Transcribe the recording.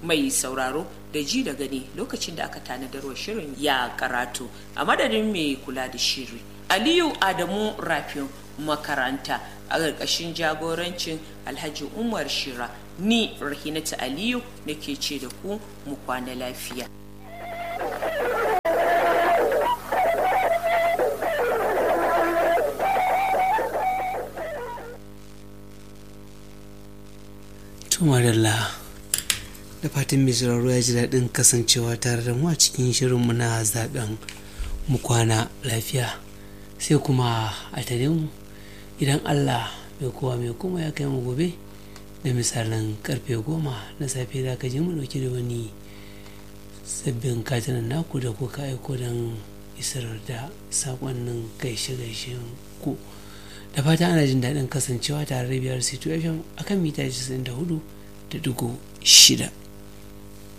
mai sauraro da ji da gani lokacin da aka tanadarwa shirin ya karatu a madadin mai kula da shiri aliyu adamu rafin makaranta a ƙarƙashin jagorancin alhaji umar shira ni rahinata aliyu nake ce da ku mu kwana lafiya tumarilla da fatan mai sauraro ya ji daɗin kasancewa tare da mu a cikin shirinmu na zaben mu kwana lafiya sai kuma a tare mu idan allah mai kowa mai kuma ya kai mu gobe da misalin karfe goma na safe za ka je mu ɗauki da wani sabbin katinan naku da kuka aiko don isar da saƙonnin gaishe-gaishen ku da fata ana jin daɗin kasancewa tare da biyar c2fm akan mita 94 da dugu shida